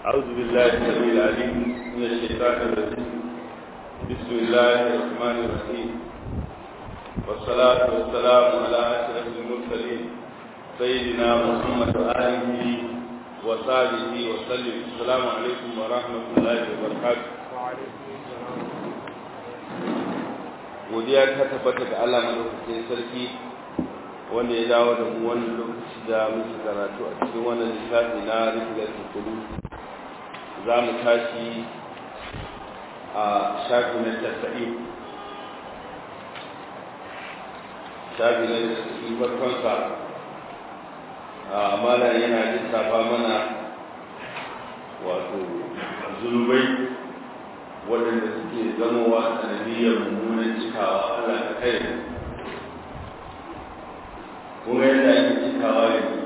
أعوذ بالله السميع العليم من الشيطان الرجيم بسم الله الرحمن الرحيم والصلاة والسلام على أشرف المرسلين سيدنا محمد وآله وصحبه وسلم السلام عليكم ورحمة الله وبركاته godiya ta tabbata ga Allah madaukakin sarki wanda ya dawo da mu wannan lokaci da muke karatu a cikin wannan littafi na rikilatul qulub za mu tashi a shafi na tasa'in shafi na tasa'in farkonsa a amala yana lissafa mana wato zunubai waɗanda suke zamowa sanadiyyar mummunan cikawa Allah ta kai kuma yadda ake cikawa yanzu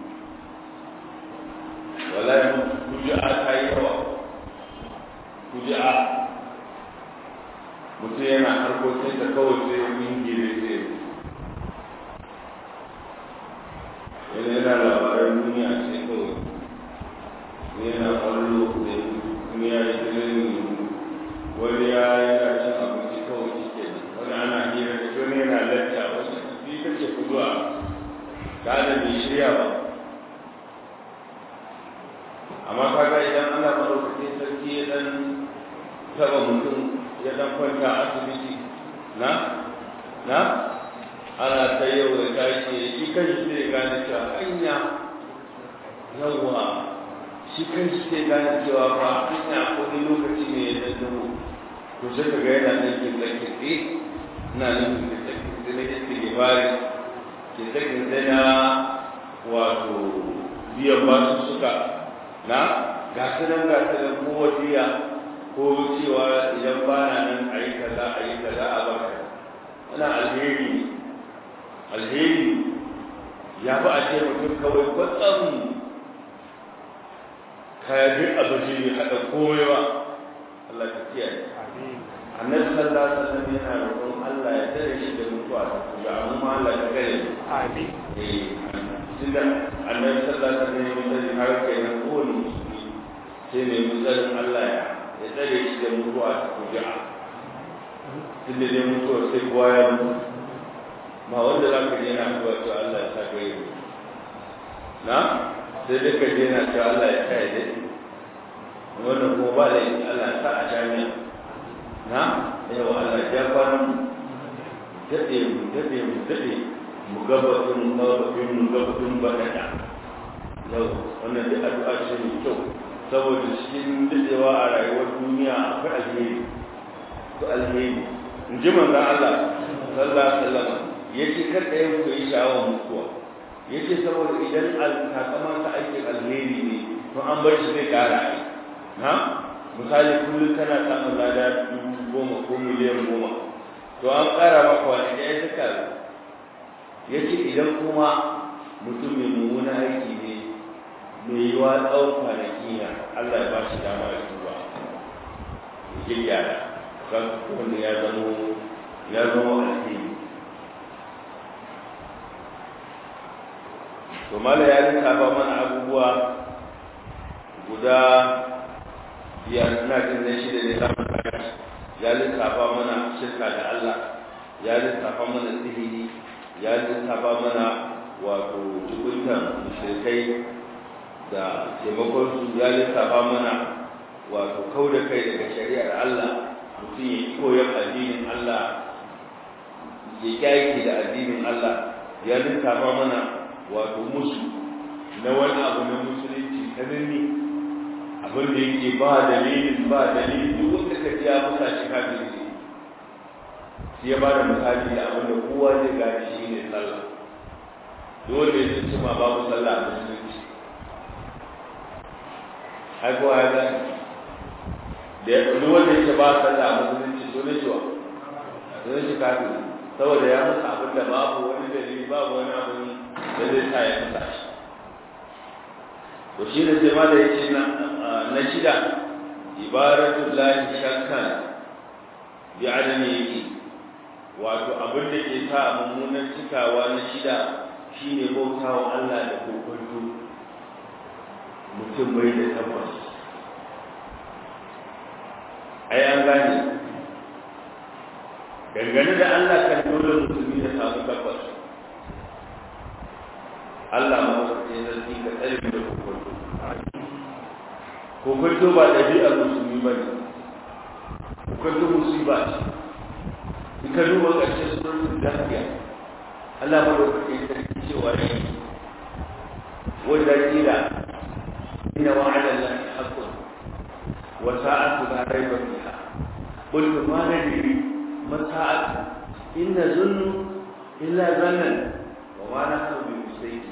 wallahi kuji'a ta yi yawa kuji'a mutum yana harkokin da kawai sai ingile sai yana yana labaran duniya sai kawai yana kwallo da kuma ya yi tsirin wani ya yana cin abinci kawai shi ke wani ana hira da wani yana lacca wasu bi kake kuduwa ta da bai shirya ba amma kaga idan ana madaukakin sarki ya dan taba mutum ya dan kwanta asibiti na na ana ta yau da tashi shi kan shi zai gane cewa hanya yawa shi kan shi zai gane cewa ba hanya ko ni lokaci ne ya dan dubu to sai ka ga yana nan kin da kitse ina nan kin da kitse ne ke gibari ke sakin sai na wato biyan basu suka na gasu nan gasu nan ko wasiya ko cewa idan ba na nan a yi kaza a yi kaza a baka ana alheri alheri ya fi a ce mutum kawai kwatsam kayan abin ne haɗa koyewa Allah ta kiyaye annabi sallallahu alaihi wasallam yana roƙon Allah ya tare shi da mutuwa ta kuga amma Allah ya kare amin eh tunda annabi sallallahu alaihi wasallam ya har kai na kowane musulmi sai ne mutsarin Allah ya ya tsare shi da mutuwa ta kuja tunda dai mutuwa sai kowa ya mutu ma wanda za ka je na mutuwa to Allah ya sa ka yi na sai dai ka je na cewa Allah ya kai dai wannan ko ba da Allah ya sa a jami'a na yau Allah ya kwanan daɗe mu daɗe mu daɗe mu gabatun gabatun mu gabatun baɗaɗa yau wannan da addu'a ce mai kyau saboda cikin daɗewa a rayuwar duniya akwai alheri akwai alheri in ji manzan Allah sallallahu alaihi wasallam yace kar da yin ku yi sha'awar mutuwa yace saboda idan alkakaman ta aikin alheri ne to an bar shi zai ƙara na misali kullum kana samun lada dubu goma ko miliyan goma to an ƙara maka wani ɗaya ta karu ya ce idan kuma mutum mai mummuna aiki ne mai yi wa tsawon kwanaki na Allah ya ba shi dama ya tuba ya ke gyara kan wanda ya zamo ya zama alheri to mala ya lissafa mana abubuwa guda biyar na jin na shida ne za mu ya lissafa mana shirka da Allah ya lissafa mana sihiri ya lissafa mana wato tukuntan mushrikai da taimakon su ya lissafa mana wato kau da kai daga shari'ar Allah mutum ya koyon addinin Allah ya kyaki da addinin Allah ya lissafa mana wato musu na wani abu na musulunci ta nini abin da yake ba dalilin ba dalilin duk wanda ka ji ya musa shi kafin ne shi ya ba da misali da abin da kowa zai gane shi ne sallah dole ya ci ma babu sallah a musulunci ai kowa ya gane da ya duk wanda yake ba sallah a musulunci dole shi wa dole shi kafin saboda ya musa abin da babu wani dalili babu wani abin da zai sa ya musa shi to shi da sai ma da yake na na shida ibaratul lahi shakkan bi adami yake wato abin da ke sa mummunan cikawa na shida shine bautawa Allah da kokonto mutum bai da tabbas dangane da Allah kan dole musulmi ya samu tabbas Allah ma wasu ne zarfi ka tsare da kokonto kokonto ba ɗabi'ar musulmi ba ne kokonto musiba ce in ka duba ƙarshen sunan lafiya Allah ma wasu ne zarfi cewa ne wanda kila inna wa'ada Allah haqqun wa sa'atu la rayba fiha qul ma nadri ma sa'atu inna zunnu illa zannan wa ma nahnu bi musayyi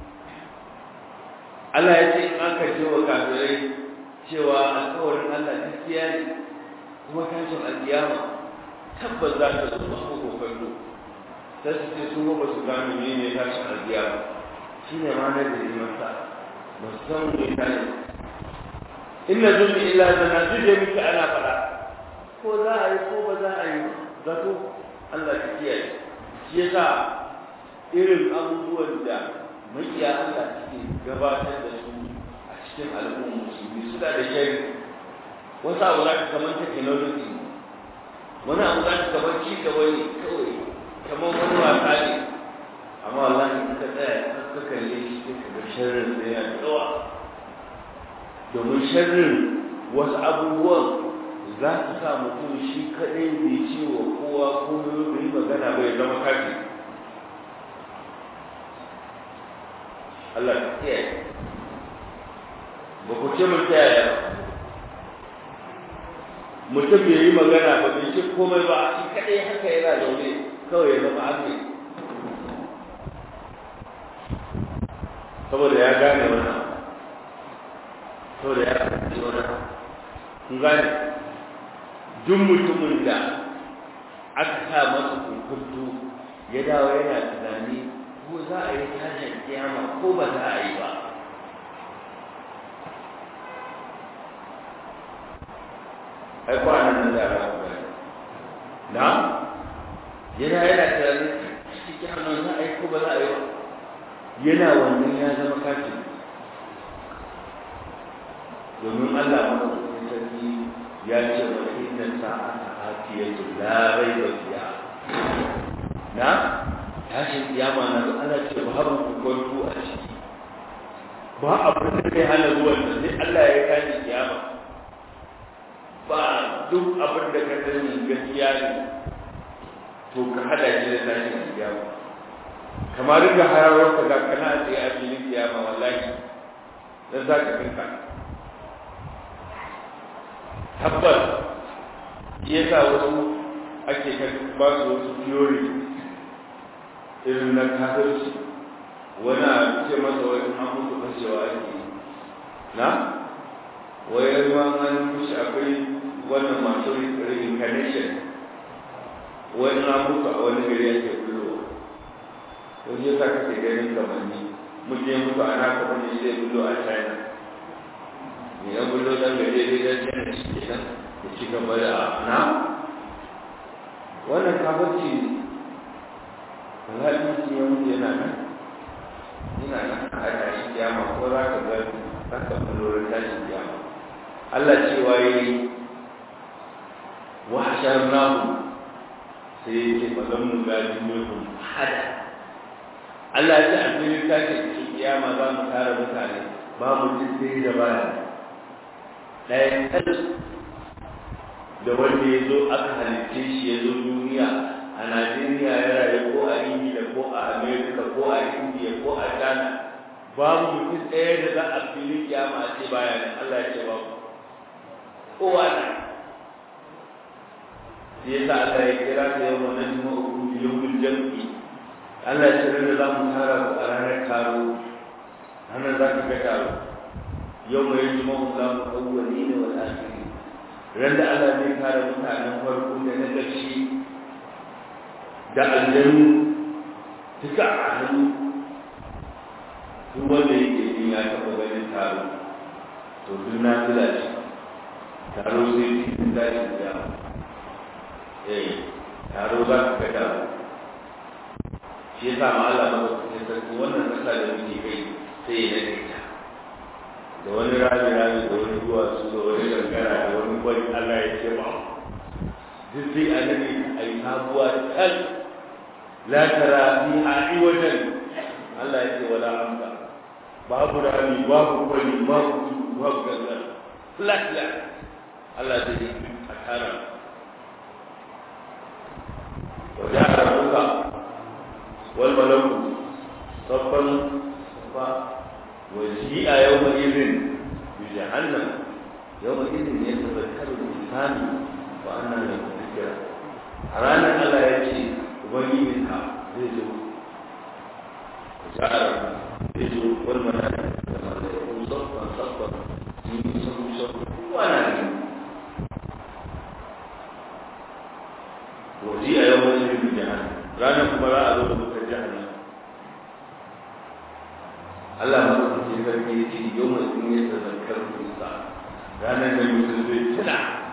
Allah ya ce in aka ce wa kafirai cewa alƙawarin Allah gaskiya ne kuma tashin alƙiyama tabbas za ta zo ba ko kallo sai su ce su ba su gano ne ne tashin alƙiyama shine ma na da masa ba su san me ta ne inna zunni illa zana duje miki ana fada ko za a yi ko ba za a yi zato Allah ta kiyaye shi yasa irin abubuwan da makiya Allah suke gabatar da su a cikin al'ummar musulmi suna da shari wasu abu za ka kamar technology wani abu za ka kamar ci gaba ne kawai kamar wani wasa ne amma wallahi in ka tsaya ka kalle shi sai ka ga sharrin da ya tsawa domin sharrin wasu abubuwan za su sa mutum shi kaɗai bai ce wa kowa ko bai yi magana bai zama kafi Allah ka kiyaye ba ku ce mun yaya mutum bai yi magana ba bai ce komai ba shi kaɗai haka yana zaune kawai ya zama ake saboda ya gane wannan saboda ya fahimci wannan kun gane duk mutumin da aka sa masa kunkuntu ya dawo yana tunani ko za a yi tashin kiyama ko ba za a yi ba ai kwanan nan da ba ku gani na yana yana tunani cikin kiyama za a yi ko ba za a yi ba yana wannan ya zama kafin domin Allah maɗaukakin sarki ya ce wa inna sa'ata atiyatu la raiba fiha na tashin kiyama na da Allah ce ba haru kwanto a ciki ba abin da kai hana zuwan da sai Allah ya tashi kiyama ba duk abin da ka sani gaskiya ne to ka hada shi da tashin kiyama kamar da hararar ka ga kana a tsaye a filin kiyama wallahi dan za ka kinka tabbas shi yasa wasu ake ba su wasu theory irin na kafirci wani a ce masa wani an mutu fashewa ake na wai ma an mushi akwai wannan masu reincarnation wani na mutu a wani gari ake bullowa wani yasa kake ganin kamanni mutum ya mutu a naka wani zai bullo a china ne ya bullo dan gaje dai dan china shi kenan ya ci gaba da na wannan kafirci ne alhali mutum ya mutu yana nan yana nan a tashi kiyama ko za ka ga za ka bullo tashin kiyama Allah cewa yi wa hasharnahu sai ya ce ba zan mu gadi minhum hada Allah ya ce a cikin tashin kiyama za mu tara mutane ba mutum sai da baya ɗayan kan da wanda ya zo aka halitta shi ya zo duniya a Najeriya ya rayu ko a Ingila ko a Amerika ko a Indiya ko a Ghana babu mutum ɗaya da za a fili kiyama a ce baya nan Allah ya ce babu kowa na shi yasa Allah ya kira ta yau wa nan ma uku yawmul jam'i Allah ya ce da za mu tara ku a ranar taro ranar za ka ga taro yau mai jima'u za mu kawwani ne wa asiri ran da Allah zai kare mutanen farko da na ƙarshe da aljanu duka a hannu duk wanda yake yin ya taɓa ganin taro to duk na tula shi taro sai cikin dashin da eh taro za ka ga taro shi yasa ma Allah ba ku sarki wannan kasa da muke kai sai ya dade ta da wani rami rami da wani duwatsu da wani gangara da wani gwani Allah ya ce ba duk sai a nade ai sabuwa tal la tara fiha iwajan Allah ya ce wala amsa babu rami babu kwani babu babu gangan flat flat Allah zai yi a tara wajen rabuka wal malaku sabban fa waji'a yawma idhin bi jahannam yawma idhin yatadhakkaru al-insanu wa anna lahu dhikra a ranar Allah ya ce ubangijinka zai zo ja'ala zai zo wal malaku da malaku sabban sabban yi sabu sabu wana ne waji'a yawma idhin bi jahannam ranar kuma za a zo da mutar jahannam Allah ma su ce sarki ya ce yau mai sun yi tazarkar kusa ranar da mutum zai tuna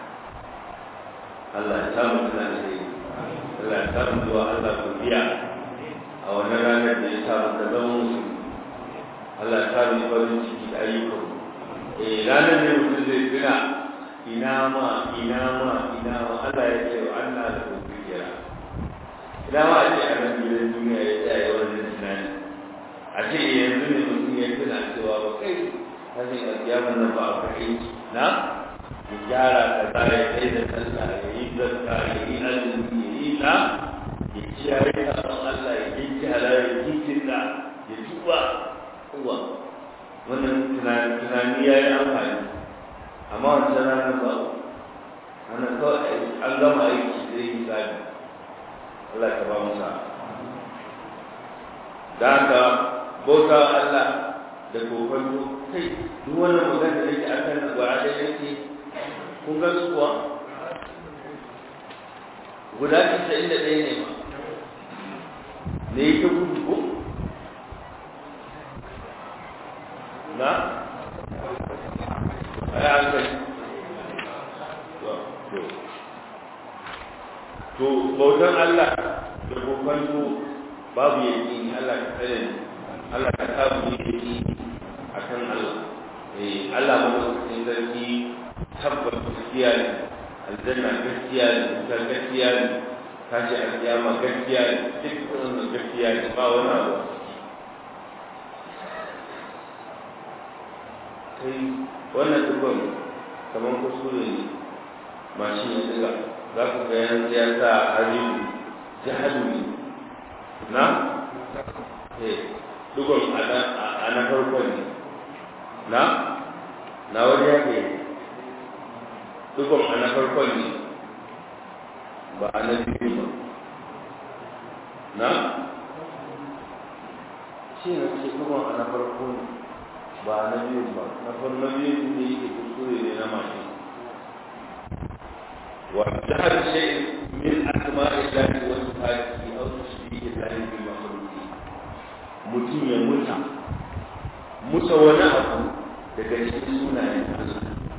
Allah ya samu tuna da shi Allah ya samu zuwa Allah ku biya a wannan ranar da ya samu ka zama musulmi Allah ya samu farin ciki da ayyukan eh ranar da mutum zai tuna ina ma ina ma ina ma Allah ya ce wa Allah da ku biya ina ma a ce a nan gidan duniya ya tsaya wannan tunani a ce yanzu ne mutum ya tuna cewa ba kai hannun alƙiyamar nan ba a kai na ya gyara ka za ya kai da kansa ya yi zarka ya yi azumi ya yi na ya kiyaye sabon Allah ya yi kyara ya yi kinna ya tuba kuwa wannan tunani ya yi amfani amma wancan ranar ba ana kawai an gama aiki zai yi sabi Allah ta ba mu sa da haka bauta Allah da kokonto kai duk wannan magana da yake akan gwara da yake kun ga su kuwa guda casa'in da ɗaya ne ma ne yake gudu ko na a yi hankali to bautan Allah da kokonto babu yaki Allah ka tsare ni Allah ka samu yaki akan Allah eh Allah ba mu cikin zarki tabbata gaskiya ne aljanna gaskiya ne wutar gaskiya ne tashi alkiyama gaskiya ne duk wannan gaskiya ne ba wani abu kai wannan dukkan kamar kuskure ne mashin ya diga za ku ga yan siyasa haribu jihadu ne na eh dugon a na farko ne na na wani yake dugon a na farko ne ba a na biyu ba na shi na ce dugon a na farko ne ba a na biyu ba na farko na biyu ne yake kuskure ne na mashi وجهل شيء من أسماء الله وصفاته أو تشبيه الله بمخلوقه mutum ya muta muta wani abu daga cikin sunayen Allah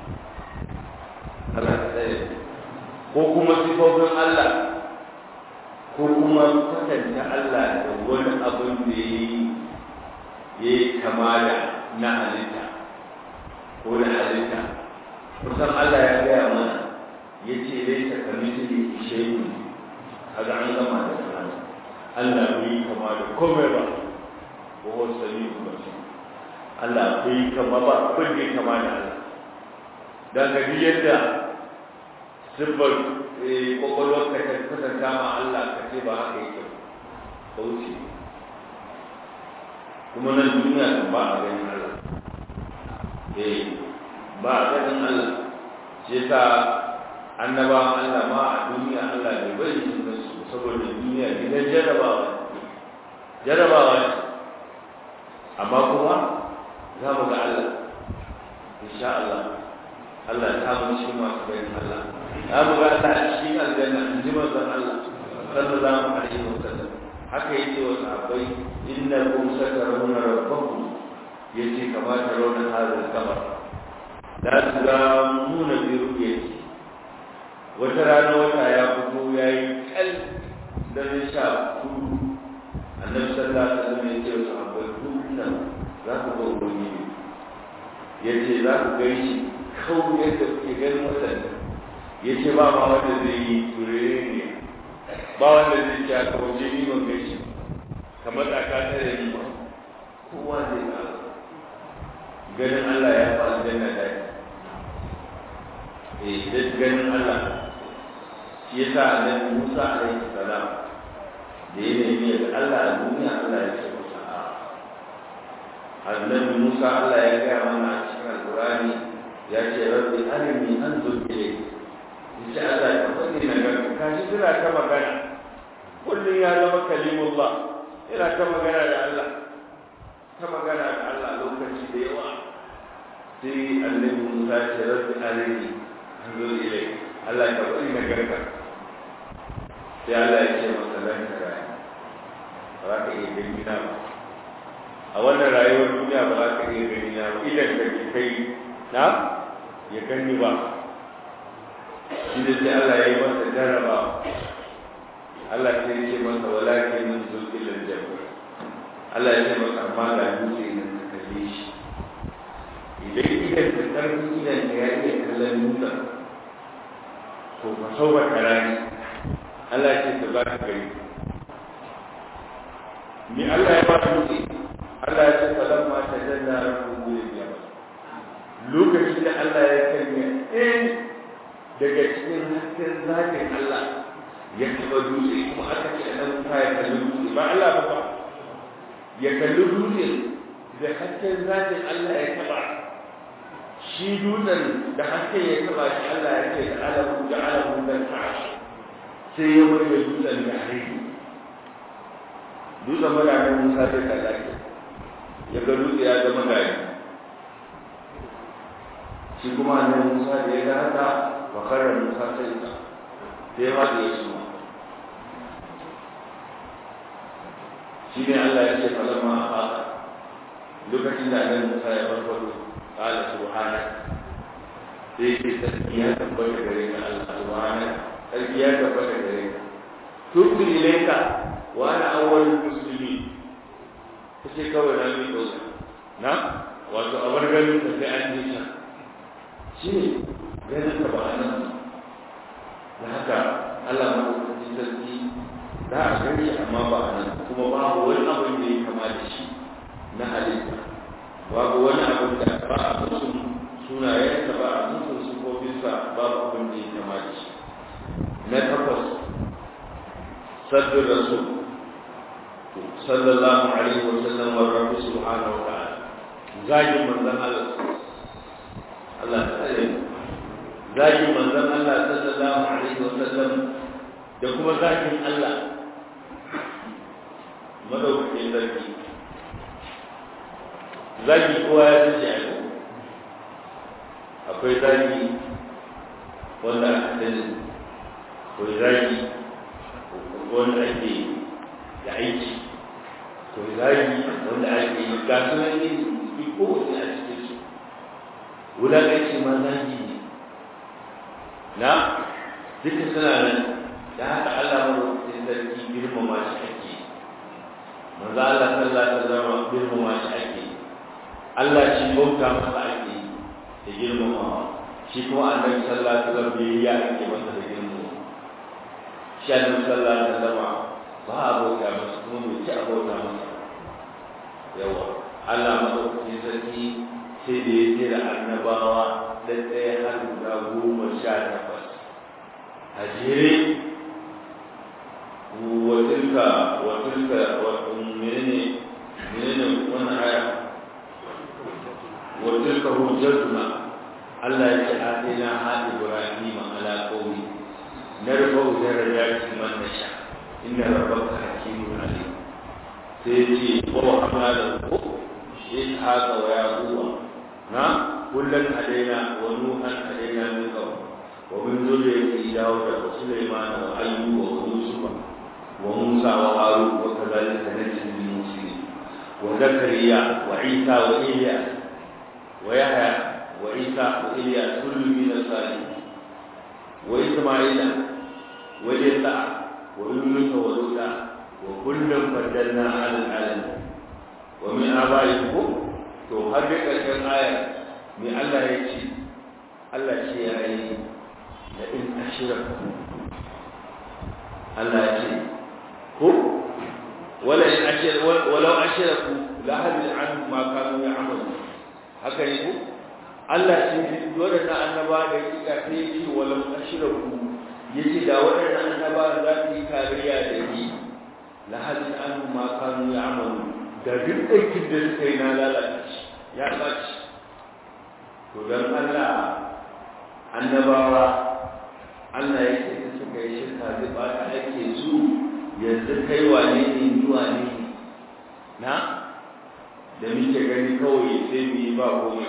Allah tsaye ko kuma sifofin Allah ko kuma kwatanta Allah da wani abin da ya yi kama da na halitta ko na halitta kusan Allah ya gaya mana ya ce dai ta kami su ne ishe kaga an gama da sana Allah bai yi kama da komai ba ko wasu sami ba shi Allah bai yi kama ba abin da ya kama da Allah dan ga yadda sifar kwakwalwar ka ta kasanta ma Allah ka ce ba haka yake ba wuce kuma nan duniya kan ba a ganin Allah eh ba a ganin Allah shi yasa annabawan Allah ma a duniya Allah bai bari su su saboda duniya gidan jarabawa jarabawa ne amma kuma za mu ga Allah insha Allah Allah ta mu shi masu bayan Allah za mu ga Allah shi aljanna in ji manzon Allah sallallahu alaihi wasallam haka yake wa sahabbai innakum satarawna rabbakum yace kama tarawna hadha al-qamar la turamuna bi ru'yati wata rana wata ya fito ya yi kal da zai sha kudu annabi sallallahu alaihi wasallam ya ce wa sahabbai dukkan za ku ga ubangiji ya ce za ku ga shi kawai yadda kuke ganin watan ya ce ba ma wanda zai yi turere ne ba wanda zai ce aka waje ni ban gaishe kamar da ka tare ni ba kowa zai ga ganin Allah ya fa aljanna da eh da ganin Allah shi yasa annabi Musa alaihi salam da ya nemi ga Allah a duniya Allah ya ce masa a annabi Musa Allah ya gaya mana a cikin Alƙur'ani ya ce rabbi arini anzur ilayk yace Allah ya faɗi na ga kashi suna ta magana kullum ya zama kalimullah yana ta magana da Allah ta magana da Allah lokaci da yawa sai annabi Musa ya ce rabbi arini anzur ilayk Allah ya faɗi na garka sai Allah ya ce masa lan tara ba za ka iya gani na ba a wannan rayuwar duniya ba za ka iya gani na ba idan ka ke kai na ya gani ba shi da sai Allah ya yi masa jarraba Allah sai ya ce masa walakin min zulkil jabr Allah ya ce masa amma ga dutse nan ka kalle shi idan idan ka karfi idan ka ya iya kallon dutsen to ka sauwa karani Allah ya ce ka za ka gani ni Allah ya ba dutse Allah ya ce falamma tajalla rabbuhu lil jabal lokacin da Allah ya kanya in daga cikin hasken zakin Allah ya taba dutse kuma aka ce nan ta ya kalli dutse ba Allah ba ba ya kalli dutse da hasken zakin Allah ya taba shi dutsen da hasken ya taba shi Allah ya ce da alamu da alamu da ta'ashi sai ya mai da dutsen da hari dutsen maganin Musa sai ka zaki ya ga dutse ya zama gari shi kuma annabi Musa da ya ga haka wa karra Musa sai ka sai ma da ya suma shi ne Allah ya ce falamma haka lokacin da annabi Musa ya farfado qala subhana sai ce sarki ya tabbata gare ka Allah subhana sarki ya tabbata gare ka tubtu ilayka wa ana awwalul muslimin kace kawai na mi dauka na wato a bar ganin ka sai an yi sa shi ne ganin ka ba nan da haka Allah ma ɗaukacin sarki za a gani amma ba a nan kuma babu wani abin da ya kama da shi na halitta babu wani abin da ba a musu sunayensa ba a musu sufofinsa babu abin da ya kama da shi na takwas sabbin rasul sallallahu alaihi wa sallam wa rabbi subhanahu wa ta'ala zagin manzon Allah Allah ta tsare zagin manzon Allah sallallahu alaihi wa sallam da kuma zagin Allah madaukakin zargi zagi kowa ya tace a yau akwai zagi wanda aka sani akwai zagi wanda ake da aiki akwai zagi wanda ake yi ga sunan yin kowace a cikin su wulaƙanci ma zagi ne na duka suna nan da haka Allah madaukakin sarki girmama shi ake manzo Allah sallallahu alaihi wasallam girmama shi ake Allah shi bauta masa ake da girmamawa shi kuma annabi sallallahu alaihi wasallam bai ya ake masa da girmamawa shi annabi sallallahu alaihi wasallam ba a bauta masa kuma bai ci a bauta masa yawa Allah madaukakin sarki sai da ya jera annabawa da ɗaya har guda goma sha takwas a jere watilka watilka menene menene wannan aya watilka hujjatuna Allah ya ce atina ha ibrahima ala qawmi narfa'u darajatin man nasha inna rabbaka hakimun alim sai ce wa hamala إسحاق ويعقوب نعم كلا هدينا ونوحا هدينا من قبل ومن ذرية داود وسليمان وأيوب ويوسف وموسى وهارون وكذلك نجزي المسلمين وزكريا وعيسى وإيلياس ويحيى وعيسى وإيلياس كل من الصالحين وإسماعيل ويسع ويونس ولوطا وكلا فضلنا على العالمين wa min abaikum to har da ƙarshen ayar mai Allah ya ce Allah ce ya yi da in ashira Allah ya ce ko wala in ashir walau ashiraku la hadil an ma kanu ya'malu haka ne ko Allah ce dole na annaba da kika sai ce walau ashiraku yace da waɗannan annaba za su yi kariya da ni la hadil an ma kanu ya'malu da duk aikin da suka yi na lalace ya ɓaci to don Allah annabawa Allah ya ce da suka yi shirka zai ɓata ake su yanzu kai wane ne ni wane ne na da muke gani kawai sai mu yi ba komai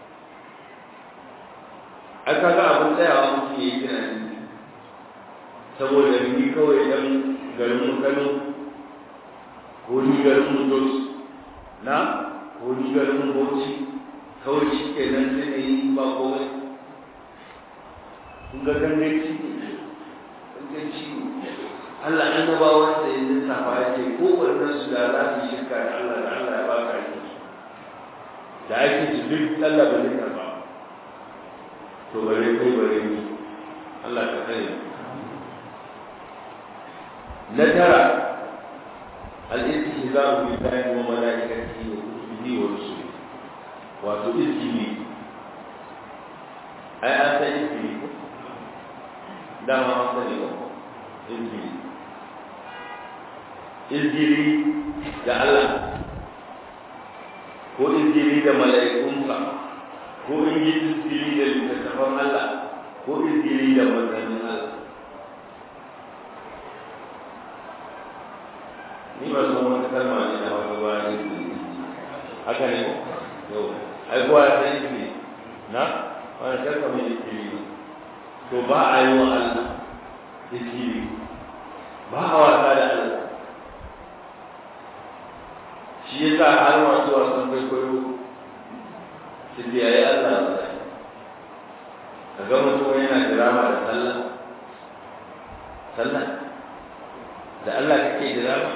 aka ga abin tsayawa muke yi tunani saboda ni kawai dan garin mu Kano ko ni garin mu Jos na ko ni garin mu Bauchi kawai shi ke nan sai ne yi ba komai kun ga ganganci ganganci Allah annabawan da ya lissafa ya ce ko wannan su da za su shirka da Allah da Allah ya ba ka yi da ake su duk Allah ba zai karba to bare kai bare ni Allah ka sani na tara al-istihza'u billahi wa malaikatihi wa kutubihi wa rusulihi wato izgili ai an san izgili ko dama an sani ko izgili izgili da Allah ko izgili da mala'ikunsa ko izgili da littattafan Allah ko izgili da manzannin Allah ni ba san wata kalma ne na wata ba izgili haka ne ko yau ai kowa ya san izgili na wani kalma mai izgili to ba a yi wa Allah izgili ba a wasa da Allah shi ya sa har masu wasan kwaikwayo su biyayi Allah ba ka ga mutum yana dirama da sallah sallah da Allah kake dirama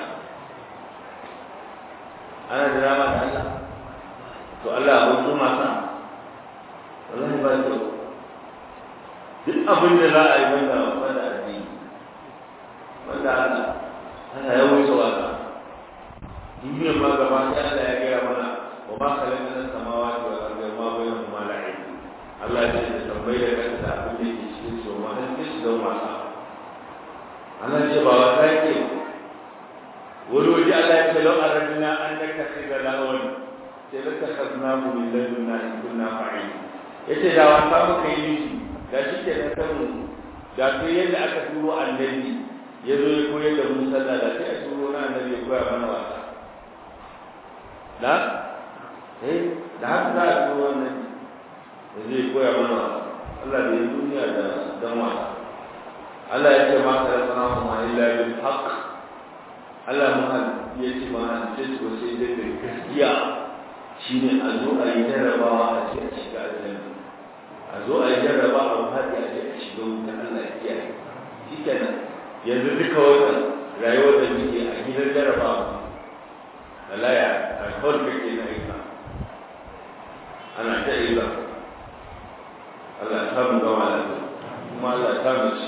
ana dirama da Allah to Allah abin kuma sa wallahi ba to duk abin da za a yi wanda wanda addini wanda Allah ana yawan wasa duniyar ma gaba ɗaya Allah ya gaya mana wa ma khalaqna samawati wal arda ma bainahuma la'ib Allah ya ce tambayi da kanta abin da ke cikin su ma dan su don wasa Allah ya ce ba wasa yake wani waje Allah ya ce lau aradna an nakakhidha lawan sai la takhadna min ladunna in kunna fa'il yace da wasa muka yi shi da shi ke na sanu da sai yadda aka turo annabi ya zo ya koyar da mu sallah da sai a turo na annabi ya koya mana wasa da eh da haka za a turo wannan da zai koya mana Allah da ya duniya da dan wasa Allah ya ce ma ka sana kuma illa bil haqq Allah mu ya ce ma an ce ko sai da gaskiya shine a zo a yi jarrabawa a ce a shiga aljanna a zo a yi jarraba a haɗe a ce a shiga wuta Allah ya kiyaye shi kenan yanzu duka wannan rayuwar da muke a gidan jarrabawa Allah ya alkawar da ke na isa ana ta isa Allah ya samu gama da kuma Allah ya samu shi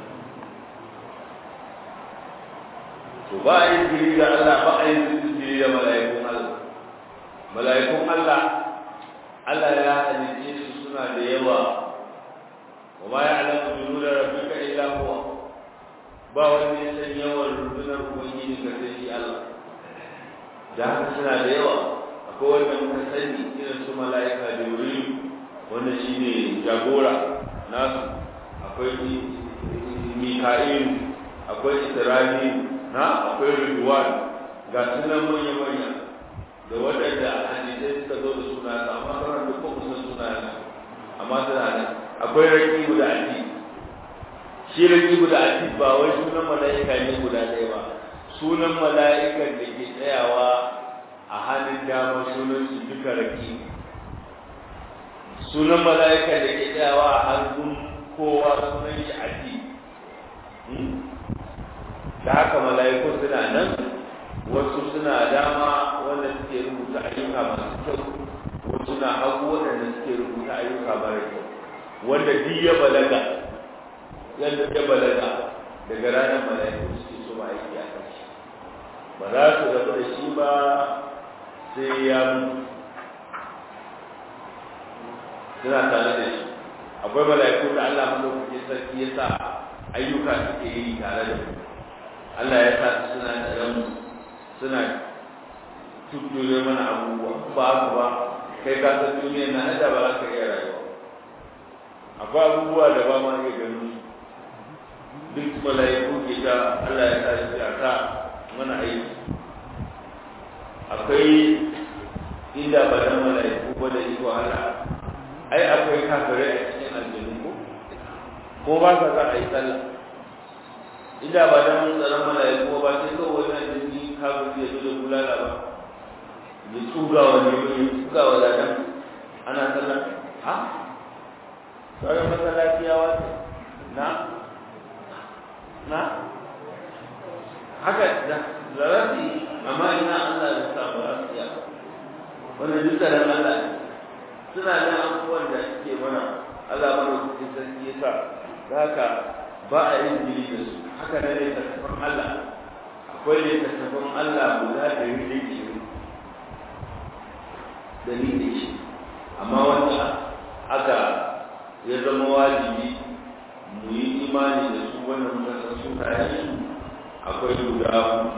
to ba a yi jiri da Allah ba a yi jiri da mala'ikun Allah mala'ikun Allah Allah ya halice su suna da yawa wa ma ya'lamu junuda rabbika illa huwa ba wani ya san yawan rundunar ubangiji ka sai shi Allah da haka suna da yawa akwai wanda muka sani irin su mala'ika jibril wanda shine jagora nasu akwai mika'il akwai isra'il na akwai ridwan ga sunan manya manya da waɗanda hadisai suka zo da suna amma sauran duk ba kusan suna amma suna nan akwai rakibu da ati shi rakibu da ati ba wai sunan mala'ika ne guda ɗaya ba sunan mala'ikan da ke tsayawa a hannun dama sunan su duka raki sunan mala'ikan da ke tsayawa a hannun kowa sunan shi ati da haka mala'iku suna nan wasu suna dama wanda suke rubuta ayyuka masu kyau wasu na hagu waɗanda suke rubuta ayyuka mara kyau wanda duk ya balaga yadda ya balaga daga ranar mala'iku suke so ma aiki a kan shi ba za su rabu da shi ba sai ya mutu suna tare da shi akwai mala'iku da Allah madaukakin sarki ya sa ayyuka suke yi tare da mu Allah ya sa su suna tare mu suna tutture mana abubuwa ba haka ba kai ka san duniyar na da ba za ka iya rayuwa akwai abubuwa da ba ma iya ganin su duk mala'iku ke ta Allah ya sa shi a ta mana aiki akwai inda ba dan mala'iku ba da iko Allah ai akwai kafirai a cikin aljanu ko ko ba ka za a yi sallah inda ba dan tsaron mala'iku ba sai kawai wani aljini kafiri ya zo da bulala ba ya tsuga wa ne ya tsuga wa ladan ana sallah ha sauran masallaci ya wata na na haka da zarafi amma ina Allah ya sa ba su ya wannan duk da Allah suna nan abubuwan da suke mana Allah mana cikin sarki ya sa da haka ba a yin jiri da su haka ne ne tattafan Allah akwai ne tattafan Allah guda da yi da ke da ni da shi amma wanda aka ya zama wajibi mu yi imani da su wannan mutasar su kayan su akwai guda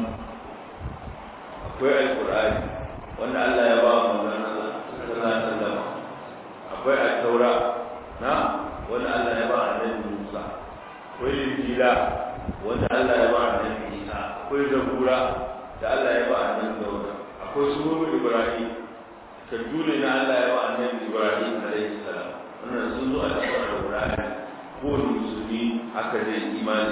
akwai alkur'ani wanda Allah ya ba mu manzon Allah sallallahu alaihi wasallam akwai at-taura na wanda Allah ya ba annabi Musa akwai injila wanda Allah ya ba annabi Isa akwai zabura da Allah ya ba annabi Dawud akwai suru Ibrahim tadule na Allah ya ba annabi Ibrahim alaihi salam wannan sun zo a cikin alkur'ani ko musulmi haka zai imani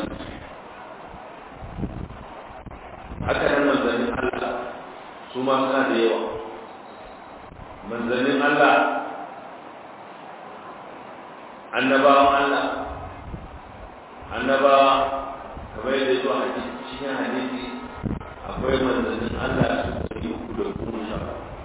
haka nan manzannin Allah su ma suna da yawa manzannin Allah annabawan Allah annabawa kamar yadda zuwa hadisi cikin hadisi akwai manzannin Allah su ɗari uku da goma sha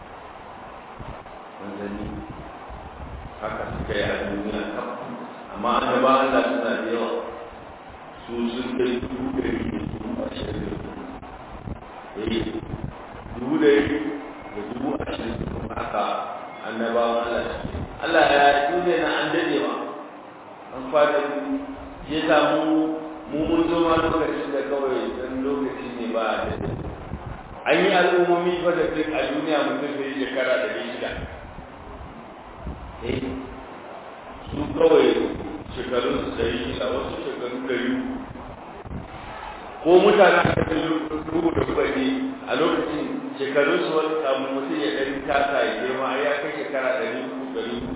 manzanni haka suka yi a duniya amma annabawan Allah suna da yawa su sun kai dubu ɗari da dubu ashirin da eh dubu ɗari da dubu ashirin da kuma haka annabawan Allah Allah ya duniya na an dadewa an fada ya samu mu mun zo ma lokacin da kawai dan lokaci ne ba a dade an yi al'ummomi fa da duk a duniya mutum da shekara da shida eh su kawai shekarun su da shida wasu shekaru ɗari ko mutane a cikin rubu da kuɗi a lokacin shekarun su wani samun mutum ya ɗari tasa ya girma ya kai shekara ɗari uku ɗari uku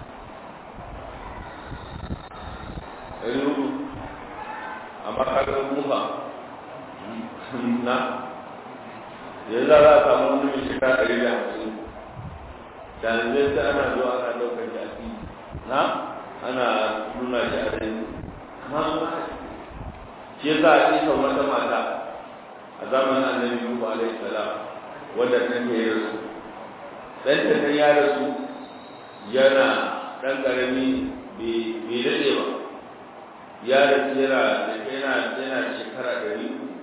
ɗari uku amma kaga mufa na yanzu za a samu wani mai shekara ɗari da hamsin da yanzu sai ana zuwa ana ɗaukar shi a fili na ana nuna shi a rai amma su haka shi ya sa a ƙisa wata mata a zamanin annabi Nuhu alaihi salam wanda ta ke rasu dan ta ya rasu yana dan karami bai daɗe ba ya rasu yana yana yana shekara ɗari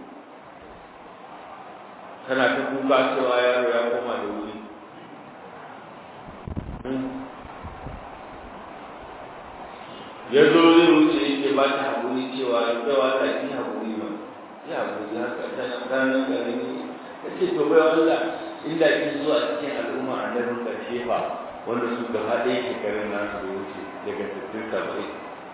tana ta kuka cewa yaro ya koma da wuri ya zo zai wuce yake ba ta haƙuri cewa ya kaiwa ta yi haƙuri ba ya haƙuri haka ta ranar ƙarami ta ce to bai wanda inda kin zuwa cikin al'umma a nan ƙarshe fa wanda su gaba ɗaya shekarun nasu da wuce daga sittin saba'in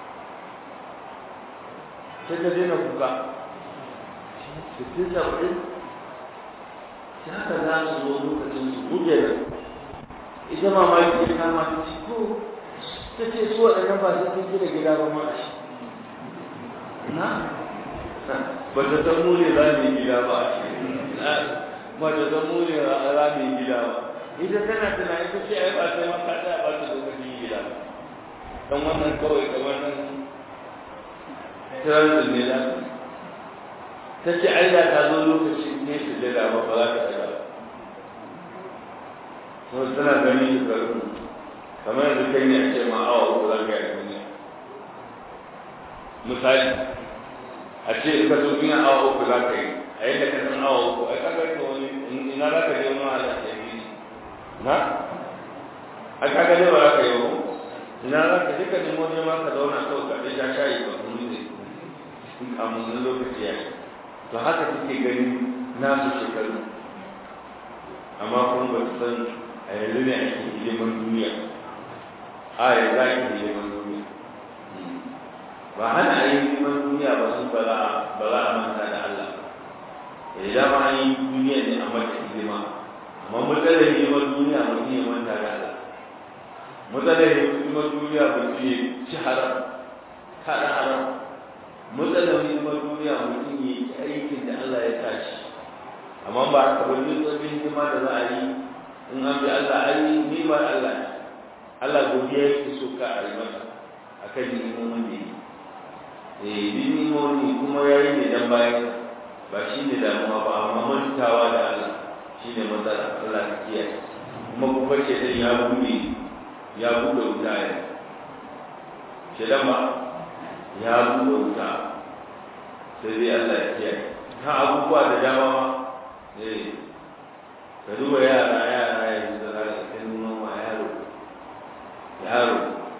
sai ta daina kuka sittin saba'in sai haka za su zo lokacin su buge nan ita mamaki ya kama ta ce ko ta ce su waɗannan ba su sun gina gida ba ma shi na ba ta san mu ne za mu yi gida ba a shi ba ta san mu ne za mu yi gida ba ita tana tunani ta ce ai ba sai ma ka tsaya ba ta lokacin yi gida ba dan wannan kawai da wannan transit ne za ta ta ce ai da ta zo lokacin ne su jira ba ba za ta tsaya ba to tana gani da garin kamar yadda kai ne a ce ma awa uku za ka yi duniya misali a ce in ka zo ina awa uku za ka yi a yadda ka san awa uku ai kaga ka wani ina za ka je wani ala ta yi na a kaga ne ba za ka yi wa ina za ka je ka nemo ne ma ka zauna kawai ka ɗaya shayi ba kuma ne a mun lokaci ya to haka suke gani nasu shekaru amma kuma ba su san a yanzu ne ake hidiman duniya a yanzu ake hidiman duniya ba hana a yi hidiman duniya ba sun ba za a manta da Allah ya dama an yi duniya ne a mata hidima amma matsalar hidiman duniya mutum ya manta da Allah matsalar hidiman duniya mutum ya ci haram kada haram matsalar hidiman duniya mutum ya yi aikin da Allah ya tashi amma ba haka ba duk wani hidima da za a yi in an bi Allah a yi nimar Allah Allah godiya yake so ka a yi masa a kan ni'imomin da yi eh bi ni'imomi kuma ya yi ne dan bayan ba shi ne damuwa ba amma mantawa da Allah shi ne matsala Allah ka kiyaye kuma kuma ce dan ya bude ya bude wuta ya ce dan ba ya bude wuta sai dai Allah ya kiyaye ta abubuwa da dama ma eh ka duba yara yara yanzu da za ka kai noma yaro yaro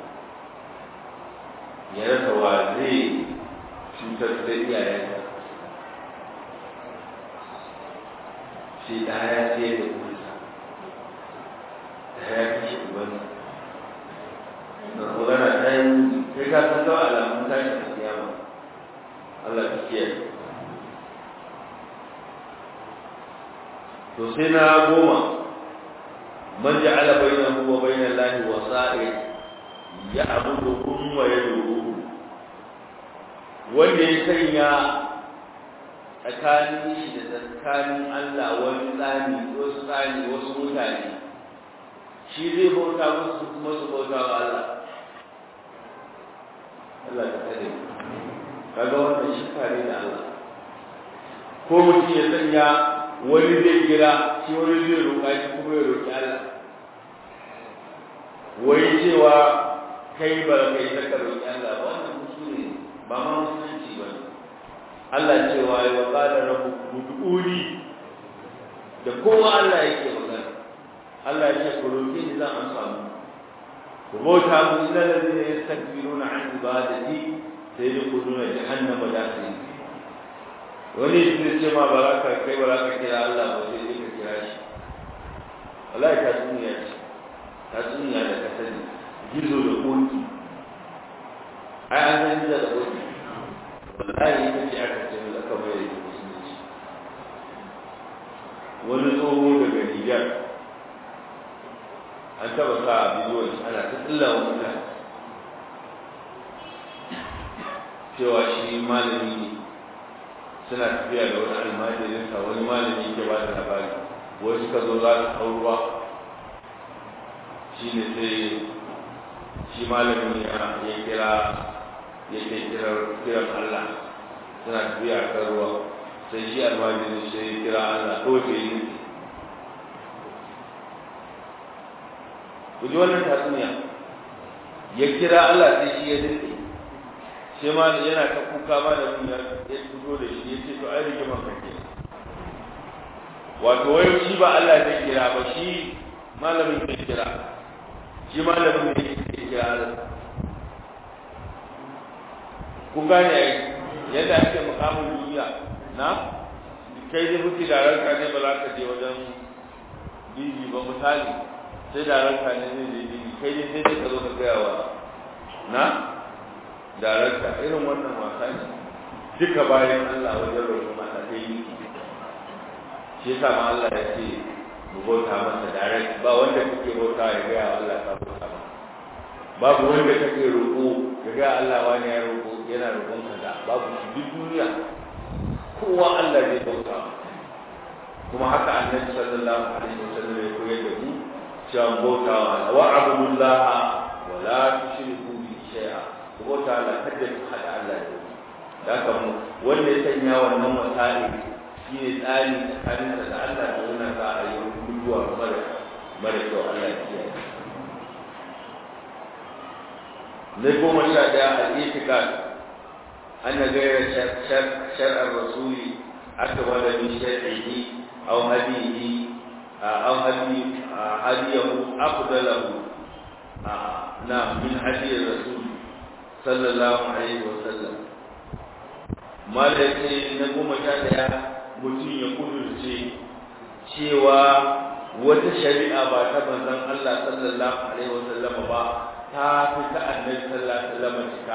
ya rasa wa zai cutar da iyayensa shi da ya ce da kusa da ya fi shi ubansa da magana ta yi kai ka san kawai alamun tashi da kiyama Allah ta kiyaye to sai na goma man ja'ala bainahu wa bainal lahi wasa'id ya'buduhum wa yad'uhum wanda ya sanya tsakanin shi da tsakanin Allah wani tsani wasu tsani wasu mutane shi zai bauta musu kuma su bauta wa Allah Allah ta kare kaga wannan shi kare da Allah ko mutum ya sanya wani zai kira shi wani zai roƙa shi kuma ya roƙi Allah wai cewa kai ba kai ta ka roƙi Allah ba wannan kuskure ba ma musulunci ba Allah cewa ya wa qala rabbukum ud'uni da kowa Allah yake magana Allah ya ce ku roƙi ni zan amsa mu ku bauta mu ila ladina yastakbiruna an ibadati sai da kuduna jahannama da su wani zai ce ma ba za ka kai ba za ka kira Allah ba sai dai ka kira shi wallahi ta duniya ce ta duniya da ka sani gizo da koki ai an san gizo da koki wallahi ita ce aka ce mu aka mai da musulunci wani tsoho daga Nijar an taba sa bidiyon ana ta tsilla wa mutane cewa shi malami ne suna tafiya da wani almajirinsa wani malami ke ba da labari wai suka zo za su hau ruwa shi ne sai shi malamin ya kira ya ke kiran Allah suna tafiya a kan ruwa sai shi almajirin sai ya kira Allah ko sai yi ku ji wannan tatsuniya ya kira Allah sai shi ya dace sai ma yana ta kuka ma da mun ya fito da shi yace to ai rigima kake wato wai shi ba Allah zai kira ba shi malamin zai kira shi malamin ne zai kira Allah kun gane ai yadda ake mukamin duniya na kai dai mutu da ranka ne ba za ka je wajen bibi ba misali sai da ranka ne zai je bibi kai dai sai ka zo ka gaya wa na darakta irin wannan wasa ne duka bayan Allah wajen roƙon Allah ta yi shi yasa ma Allah ya ce mu bauta masa direct ba wanda kake bauta ya ga Allah ka bauta ba babu wanda kake roƙo ya ga Allah wani ya roƙo yana roƙon kaza babu shi duk duniya kowa Allah zai bauta kuma haka annabi sallallahu alaihi wasallam ya koyar da mu cewa bauta wa abudullaha wa la tushriku bi shay'a ku bauta Allah kada ku hada Allah da wani da haka mu wanda ya sanya wannan wasali shi ne tsari tsakanin da Allah da wannan za a yi mutuwa mara mara kyau Allah ya kiyaye na goma sha ɗaya al-itiqad أن غير شرع, شرع الرسول أكمل من شرعه أو هديه أو هدي هديه أفضله نعم من هدي الرسول صلى الله عليه وسلم ما لكي نقوم شاهدها mutum ya kudurce cewa wata shari'a ba ta manzon Allah sallallahu alaihi wasallam ba ta fi ta annabi sallallahu alaihi wasallam cika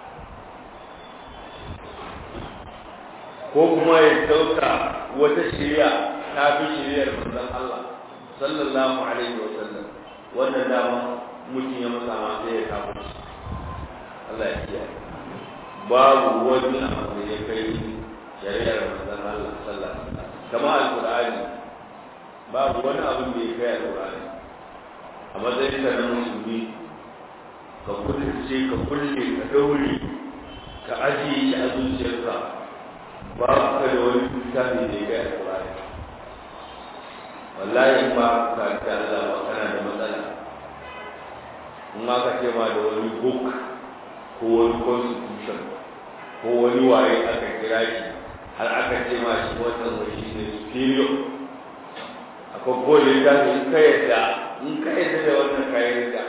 ko kuma ya dauka wata shari'a ta fi shari'ar manzon Allah sallallahu alaihi wasallam wannan dama mutum ya masa ma sai ya kawo shi Allah ya kiyaye babu wani abu da ya kai shari'ar manzon Allah sallallahu alaihi wasallam kama alqur'ani babu wani abin da ya kai alqur'ani a matsayin ka na musulmi ka kulle ka kulle ka daure ka ajiye shi a zuciyarka babu ka da wani littafi da ya kai alqur'ani wallahi ba ka ta Allah ba kana da matsala in ma ka ce ma da wani book ko wani constitution ko wani waye aka kira shi har aka ce ma shi wannan wani ne superior akwai gole da in ka yadda in ka yadda da wannan kayan da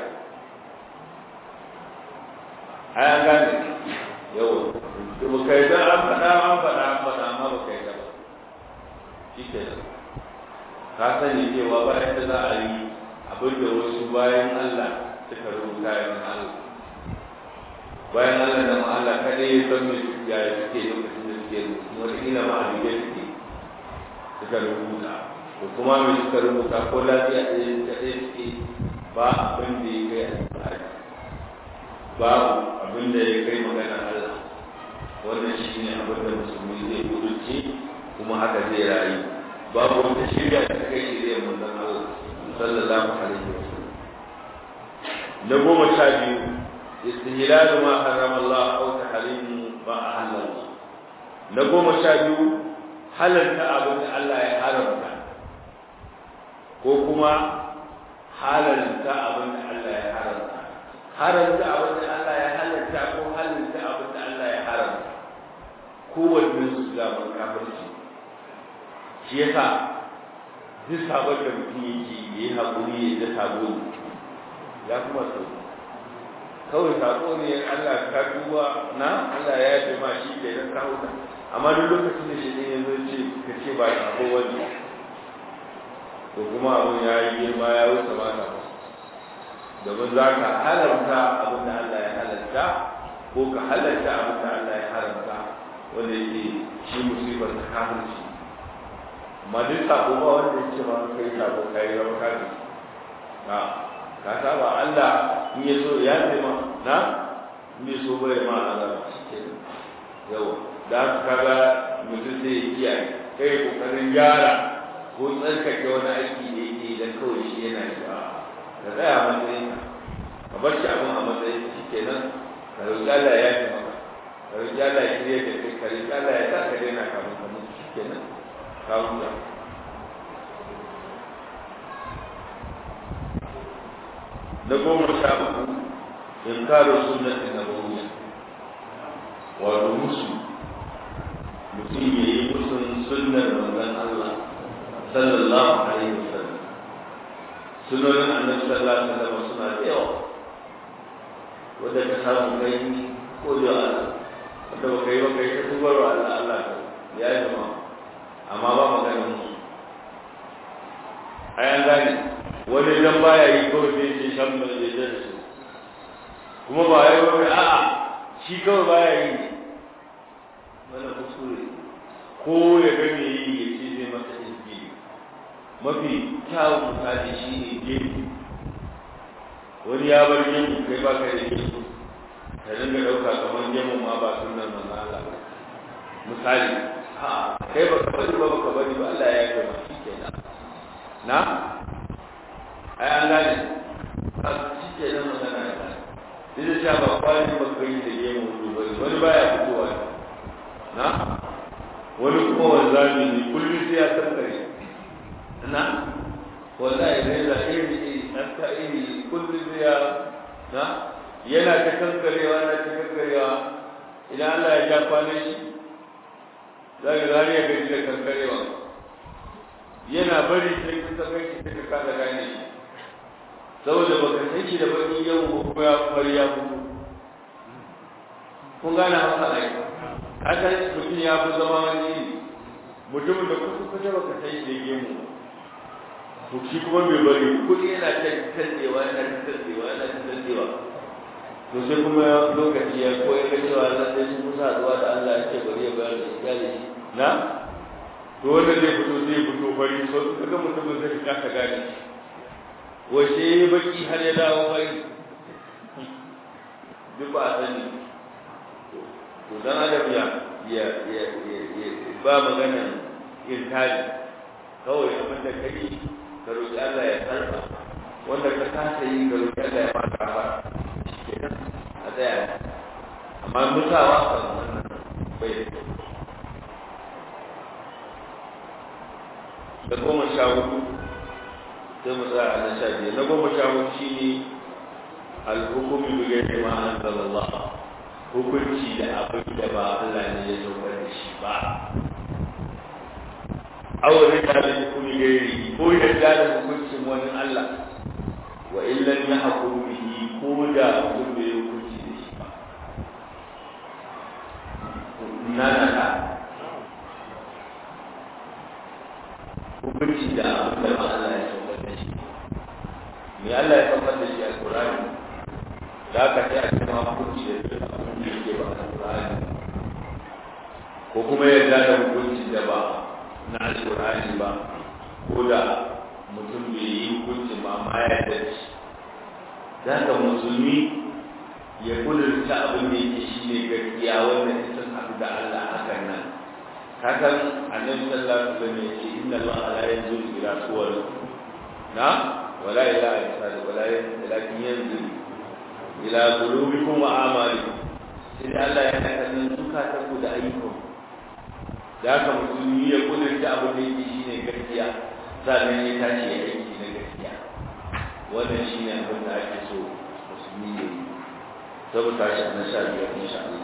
a ya gane yau ba ka yadda an faɗa an faɗa an faɗa amma ba ka yadda ba shi ke nan ka sani cewa bayan da za a yi abin da wasu bayan Allah suka rubuta yin Allah bayan Allah da Allah kada ya san me ya suke lokacin da suke rubutu wata ila ma abin suke suka rubuta ko kuma me suka rubuta ko lafiya ɗaya ta ɗaya suke ba abin da ya kai alfahari babu abin da ya kai magana Allah wannan shi ne abin da musulmi zai kudurce kuma haka zai rayu babu wata shirya da kai shirya manzon Allah sallallahu alaihi wasallam na goma sha biyu استهلال ما حرم الله أو تحريم ما أحل الله نقوم شابيو حللت أبن الله يحرمك كوكما حللت أبن الله يحرمك حرمت أبن الله يحللت كو حللت أبن الله يحرمك كو الناس لا من كافرشي shi yasa duk sabon da mutum yake yi haƙuri da sabo ya kuma sauki kawai sako ne Allah ka duba na Allah ya yi ma shi ke nan kawo ta amma duk lokacin da shi ne ya zo ce ka ce ba sako wani to kuma abin ya yi girma ya wuce ba ta domin za ka halarta abin da Allah ya halarta ko ka halarta abin da Allah ya haramta wanda yake shi musibar ta kafirci amma duk sako ba wanda ya ce ma kai sako kai zama kafirci na ka saba Allah in ya so ya ce ma na in ya so bai ma azaba shike yawa da ka kaga mutum sai ya kiyaye kai kokarin gyara ko tsarkake wani aiki da yake idan kawai shi yana yi ba ka tsaya a matsayin ka ka bar shi abin a matsayin shi kenan ka roƙi Allah ya yi maka ka roƙi Allah ya shirya da kai ka roƙi Allah ya sa ka daina kafin ka mutu shi kenan ka huta na goma sha uku inkaru sunnati nabawiyya wato musu mutum ya yi musun sunnar manzon Allah sallallahu alaihi wasallam sunonin annabi sallallahu alaihi wasallam suna da yawa wanda ka samu kai ko da Allah wanda ba kai ba kai ta tubar wa Allah Allah ya yi ma amma ba magana musu ayan gane wani dan baya yi kawai sai ce shan mai zai da su kuma ba ya yi a'a shi kawai baya yi ne wani kuskure ko ya ga me yi ya ce zai masa izgi mafi kyawun misali shi ne gemu wani ya bar gemu kai ba ka da gemu ka dinga ɗauka kamar gemu ma ba sunan manzo Allah ba misali ha kai ba ka bari ba ba ka bari ba Allah ya yi ma shi kenan na ai an gane a shi ke nan magana ya gane duk da cewa ba kwani ba kai da gemu hudu ba wani baya fitowa na wani kuma wanzami ne kullum sai ya tankare na wallahi zai da iri iri ɗanka iri kullum sai ya na yana ta kankarewa na ta kankarewa idan Allah ya ja kwanan shi za ka gari ya gaji da kankarewa yana bari sai ka saka shi sai ka kasa gane shi saboda baka san shi da baki yau ko kuma ya fari ya fito kun gane haka ai haka mutum ya fi zama wani iri mutumin da kusa kusa baka san shi da gemu to shi kuma bai bari kuɗi yana ta tantewa yana ta tantewa yana ta tantewa to sai kuma lokaci ya koyar da cewa lallai sun kusa haɗuwa da Allah ya ce bari ya bayar da iyali shi na to wanda zai fito zai fito fari so kaga mutumin zai kasa gane wace baki har ya dawo fari duk ba a sani to dan adam ya ya ya ya ba magana irtali kawai abin da kai ka roƙi Allah ya karba wanda ka kasa yi ka roƙi Allah ya maka ba kenan a tsaya amma mutawa kan wannan bai da kyau da goma sha hudu sai mu tsaya na sha biyar na goma sha hudu shi ne alhukumi bi gairi ma anzalallah hukunci da abin da ba Allah ne ya saukar da shi ba awon da da hukumi gairi ko yadda da hukuncin wani Allah wa illan ya hakuru bihi ko da mutum bai hukunci da shi ba na na na hukunci da abin da ba Allah ya saukar da shi me Allah ya saukar da shi a Qur'ani da aka ce a cikin hukunci da duk abin da yake ba a Qur'ani ko kuma yadda da hukunci da ba na Al-Qur'ani ba ko da mutum bai yi hukunci ba ma ya yarda da shi da haka musulmi ya kudurta abin da yake shi ne gaskiya wanda ita haɗu da Allah hakan nan kakan annabi sallallahu alaihi wasallam yace inna allaha la yanzuru ila suwar na wala ila ajsad wala lakin yanzuru ila qulubikum wa a'malikum sai Allah ya kallon zukatan ku da ayyukan da haka musulmi ya kudurta abin da yake shine gaskiya sannan ya tashi ya aiki na gaskiya wannan shine abin da ake so musulmi ya yi saboda shi na sha biyar insha Allah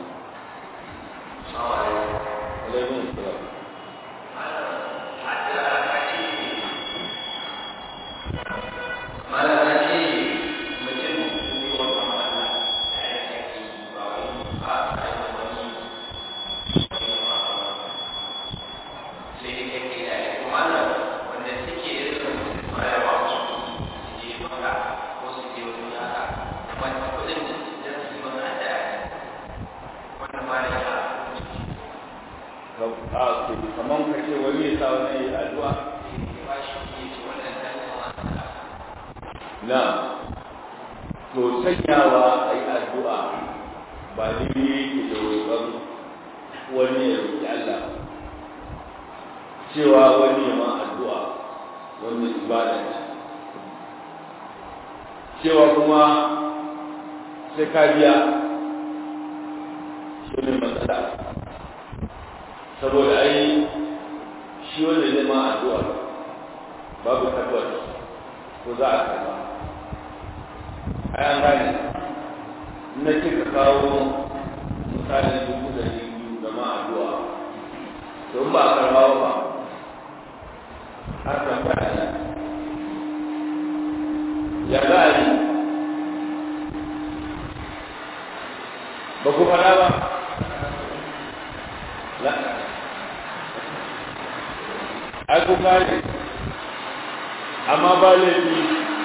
alaikum salam kamar ka ce wani ya sa wani ya addu'a na to sanyawa a yi addu'a ba ne yake da roƙon wani ya roƙi Allah cewa wani ya ma addu'a wannan ibada ce cewa kuma sai ka biya shi ne matsala saboda ai shi wanda zai ma addu'a babu tabbas ko za a karba ai an gane na ce ka kawo misalin dubu da biyu da ma addu'a to ba a karba ba har tambaya ne ya za a yi ba ku fara ba ai ku gane amma ba laifi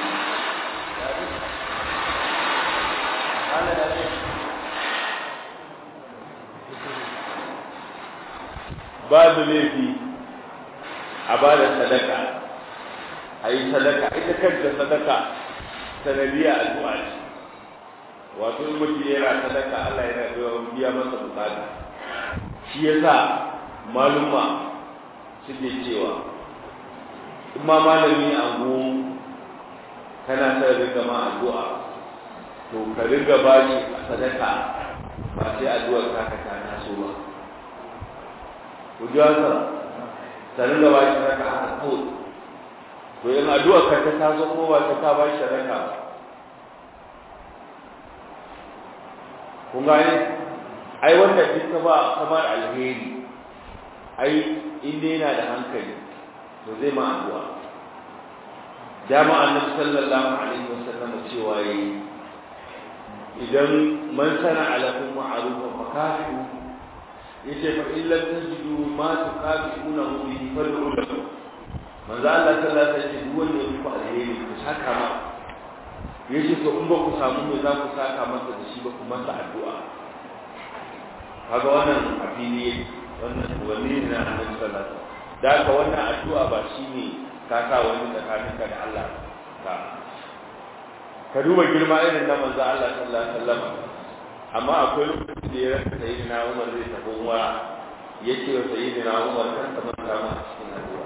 babu laifi a ba da sadaka a yi sadaka ita kanta sadaka sanadiyya addu'a ce wato in mutum yana sadaka Allah yana biya masa bukata shi yasa maluma suke cewa in ma malami a kana sa riga ma addu'a to ka riga ba shi a sadaka ba sai addu'ar ka ka ta taso ba ku ji haka ka riga ba shi sadaka haka kawai to in addu'ar ka ta taso ko ba ta ka ba shi sadaka kun gane ai wanda duk ka ba kamar alheri ai inda yana da hankali to zai ma addu'a dama annabi sallallahu alaihi wasallam cewa yayi idan man sana alakum ma'rufan fakafu yace fa in lam tajidu ma tuqabilunahu bihi fad'u lahu manzo Allah sallallahu alaihi wasallam duk wanda ya ku alheri ku saka ma yace to in ba ku samu me za ku saka masa da shi ba ku masa addu'a kaga wannan afili wannan wani ne na annabi sallallahu alaihi wasallam da ka wannan addu'a ba shine ka sa wani tsakaninka da Allah ka ka duba girma irin na manzo Allah sallallahu alaihi wasallam amma akwai lokacin da ya rasa sayyidina Umar zai tafi umara yace wa sayyidina Umar kan ta manta ma cikin addu'a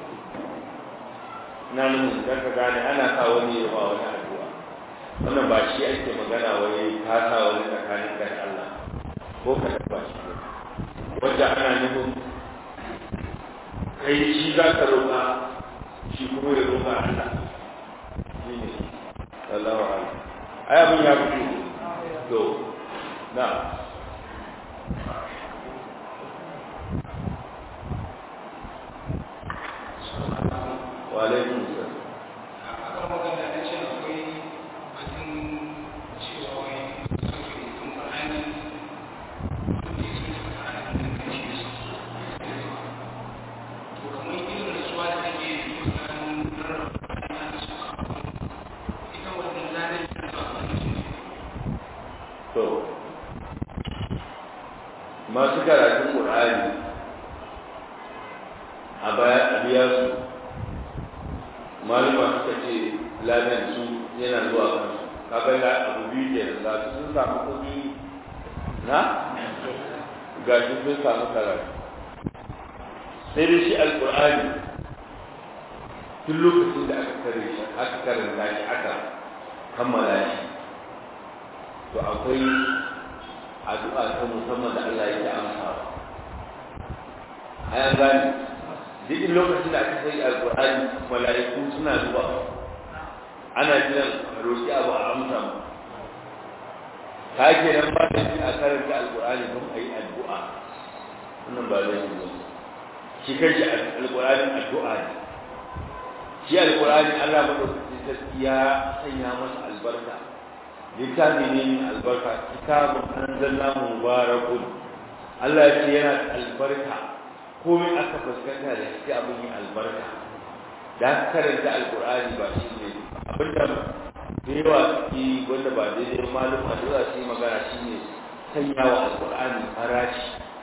na nan dan ka gane ana sa wani ya ba wani addu'a wannan ba shi ake magana wai ka sa wani tsakanin ka da Allah ko ka taba shi wanda ana nufin kai shi za ka roƙa shi kuma ya roƙa Allah shi ne sallallahu alaihi ai abin ya fito to na wa alaikum salam akan magana da ce akwai batun cewa wai sauke rubutun Qur'ani da ya ce Qur'ani da kan shi su to kamar irin rasuwa da take yi tsakanin rarraba da su ita wannan ladan da ba a cikin to masu karatun Qur'ani a baya a biya su malama suka ce ladan su yana zuwa kansu kaga la abu biyu ke da za su sun samu kuɗi na ga shi sun samu karatu sai dai shi alƙur'ani tun lokacin da aka kare shi aka karanta shi aka kammala shi to akwai addu'a ta musamman da Allah yake amsawa ayan gani duk lokacin da aka sai alqur'ani malaiku suna zuwa ana jiran roki abu a amsa mu ka ke nan ba da a karanta alqur'ani don a yi addu'a wannan ba zai yi shi kanshi alqur'ani addu'a ne shi alqur'ani Allah madaukakin sarki ya sanya masa albarka littafi ne mai albarka kitabun anzalnahu mubarakun Allah ya ce yana da albarka komai aka fuskanta da shi abin yi albarka da karanta alqur'ani ba shi ne abinda da yawa suke wanda ba daidai malum a dole su yi magana shi ne sanya wa alqur'ani farashi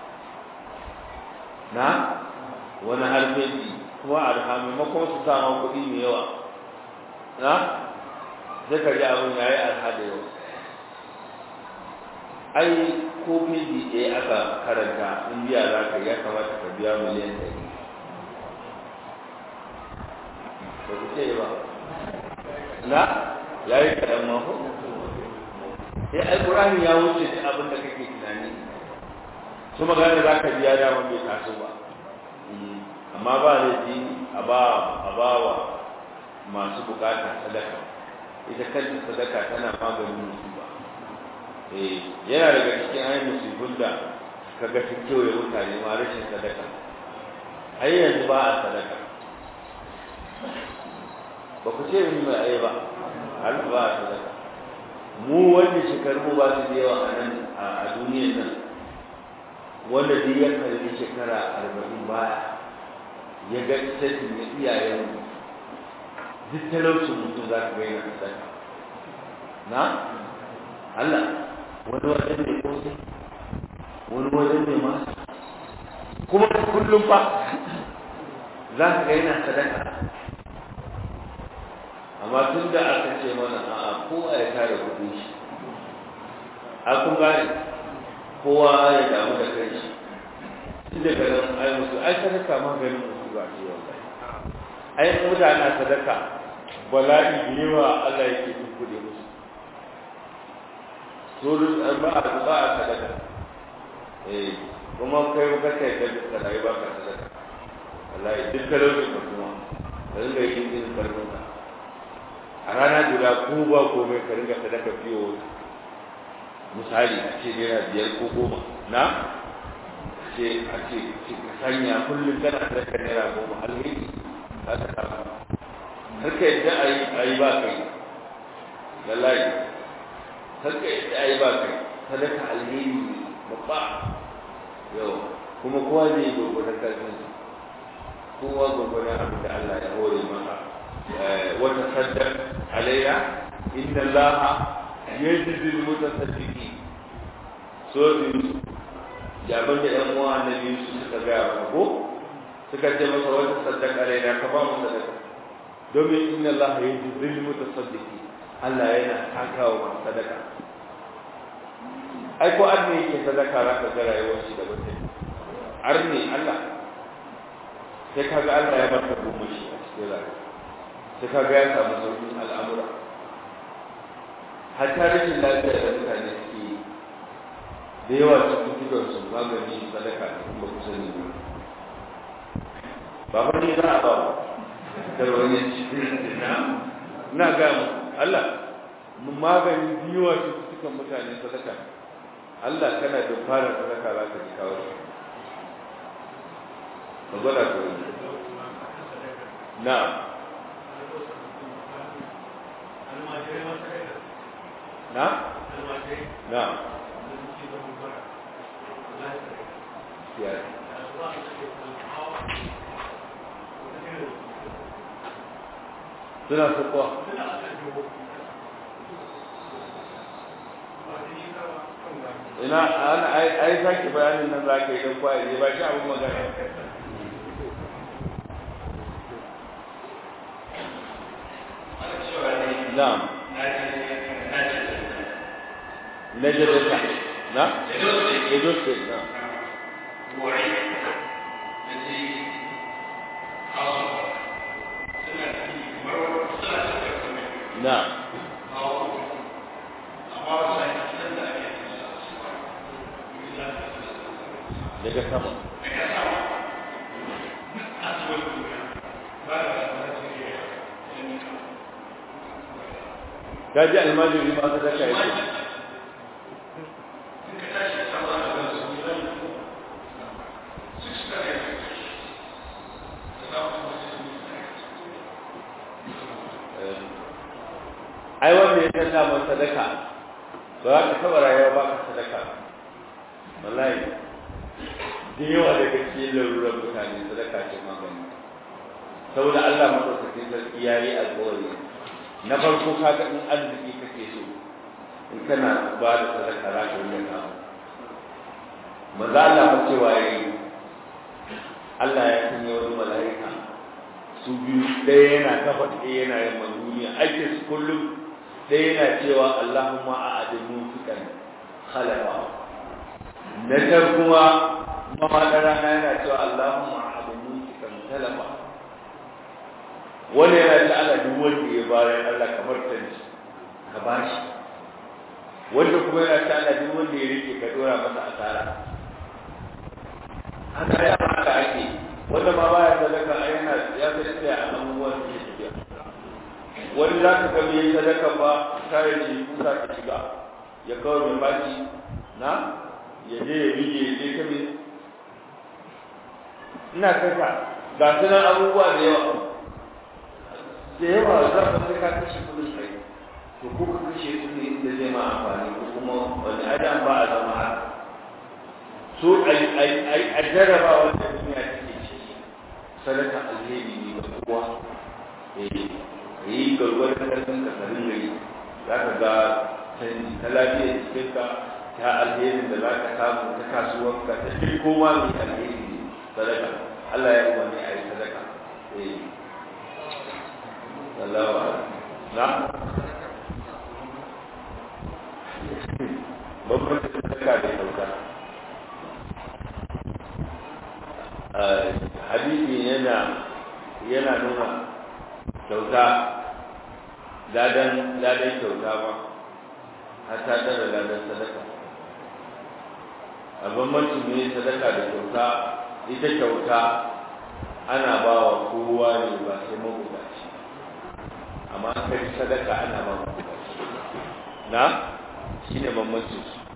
na wani harfeji kuma a maimakon su sama kuɗi mai yawa na sai ka ji abin ya yi arha da yau ai ko feji ɗaya aka karanta in biya za ka ya kamata ka biya miliyan ɗari ba ku ce ba na ya yi kaɗan mako sai alƙur'ani ya wuce duk abin da kake tunani su magana za ka biya dama bai taso ba amma ba laifi a ba a ba wa masu bukata sadaka ita kanta sadaka tana maganin musiba eh yana daga cikin ayyukan musibun da kaga sun kewaye mutane ma rashin sadaka ai yanzu ba a sadaka ba ku ce min mai ayi ba har ba a sadaka mu wanda shekaru mu ba su da yawa a nan a duniyar nan wanda duk ya karbi shekara arba'in baya ya ga sassin na iyayenmu duk talaucin mutum za ka ga yana sadaka na Allah wani wajen mai kosai wani wajen mai masu kuma kullum fa za ka ga yana sadaka amma tun da aka ce mana a'a kowa ya kare kudin shi a kun gane kowa ya damu da kai shi tun daga nan ai musu ai sadaka maganin musu ba ce wallahi ai mutane sadaka bala'i da yawa Allah yake tukkude musu surun ba a ba a sadaka eh kuma kai ba kai da ka dai ba ka sadaka wallahi duk talauci ka kuma ka ringa yin din karfin ka a rana guda ko ba komai ka ringa sadaka fiyo misali a ce naira biyar ko goma na ce a ce ka sanya kullum kana sadaka naira goma alheri za ka samu har ka yadda a yi ba kai lallai har ka yadda a yi ba kai sadaka alheri babba yau kuma kowa zai yi gwagwadon karfinsa kowa gwagwadon abin da Allah ya hore masa wata saddar alayya inna Allah yajzi al-mutasaddiqin so bi jaban da yan uwa annabi su suka ga ko suka ce masa wata saddaka alayya ka ba mu sadaka domin inna Allah yajzi al-mutasaddiqin Allah yana takawa masu sadaka ai ko arne yake sadaka za ka ga rayuwar shi da mutum arne Allah sai kaga Allah ya barka goma shi a cikin rayuwa sai kaga ya samu sauƙin al'amura hatta rashin lafiya da mutane suke yi da yawa cikin gidan su magani sadaka da kuma kusa ne ba fa ne za a ba da wani cikin na na ga mu Allah magani biyuwa cikin mutane sadaka Allah kana da fara sadaka za ka ji kawo ka gwada ku na na na ya suna sukuwa ina ana ai sake bayanin nan za ka yi don kwaye ba shi abin magana نعم نجدك نعم يدوس نعم نعم daga sama ka ji almajiri ma ka zaka yi ai wanda ya san damar sadaka ba za ka taba rayuwa ba ka sadaka wallahi da yawa daga cikin larurar mutane sadaka ce magani saboda Allah madaukakin sarki yayi alƙawari na farko kaga in arziki kake so in kana ba da sadaka za ka yi ka maza Allah ba cewa yayi Allah ya sanya wani mala'ika su biyu ɗaya yana kafa ɗaya yana yin duniya ake su kullum ɗaya yana cewa Allahumma a adinu fikan khalafa na can kuma mafaɗa rana yana cewa Allahumma a adinu fikan talafa wani yana ta ala duk wanda ya bayan Allah kamar tanci ka bashi wanda kuma yana ta ala duk wanda ya rike ka dora masa asara haka ya haka ake wanda ma baya sadaka a yana ya fi tsaya a abubuwan da ya tafiya wani za ka gami yin sadaka ba kare shi kusa ta shiga ya kawo mai baki na ya je ya bige ya je kame ina kasa ga sunan abubuwa da yawa da yawa za ka sai ka kashe kudin kai to ko ka kashe kudi inda zai ma amfani ko kuma wani adam ba a zama haka so a jarraba wanda duniya take ciki sadaka alheri ne ga kowa eh yi gargwadon karfin ka sarin gari za ka ga canji ta lafiyar jikinka ta alherin da za ka samu ta kasuwanka ta duk koma mai alheri ne sadaka Allah ya umarni a yi sadaka eh Allah na babban sadaka da kyauta hadisi yana yana nuna kyauta ladan ladan kyauta ma har ta tara ladan sadaka a bambancin ne sadaka da kyauta ita kyauta ana ba wa kowa ne ba sai mabukaci amma kai sadaka ana ba mabukaci na shi ne bambancin su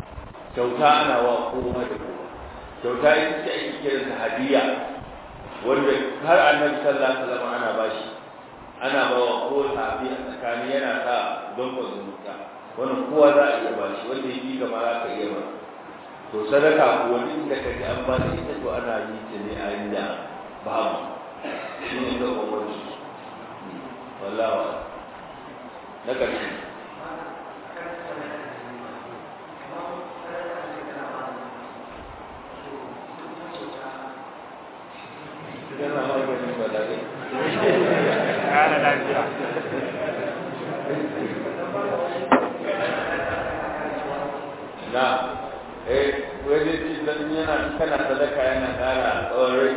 kyauta ana wa kowa da kowa kyauta ita ce ake kiran ta hadiya wanda har annabi sallallahu alaihi wasallam ana bashi ana ba wa kowa sahabi a tsakani yana sa don ko zumunta wannan kowa za a iya bashi wanda yake gama za ka iya ba to sadaka ko wani inda ka ji an ba da ita to ana yi ta ne a inda babu shi ne ga umarci wallahi na ƙarshe yana maganin balagai ƙara lafiya na eh wani ci dan yana kana sadaka yana ƙara tsawon rai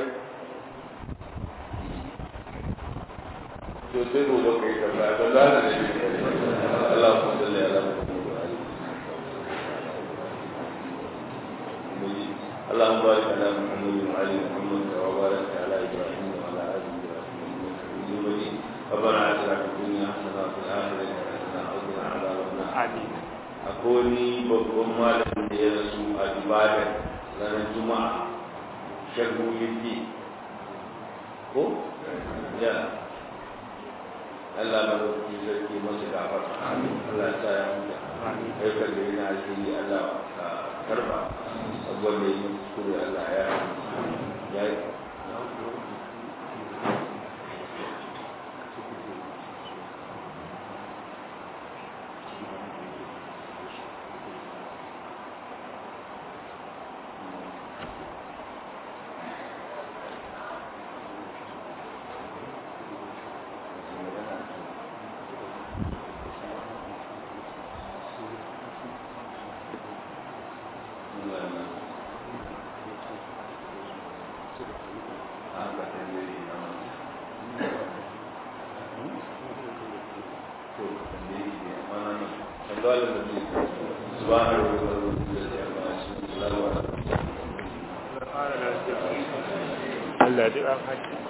to sai gobe kai ka ba ba za ka ne Allah ku salli ala اللهم بارك على محمد وعلى محمد وبارك على ابراهيم وعلى ال ابراهيم انك حميد مجيد ربنا اتنا في الدنيا حسنه وفي الاخره حسنه وقنا عذاب النار amin akwai ni babban malamin da ya rasu a ibadan ranar juma'a shagu yake ko ya Allah ba da kuke sarki masu gafar Allah ya sa ya huta aikar da yana alheri Allah ka karba abubuwan da yi kuskure Allah ya ya yi Allah ya ji an haƙi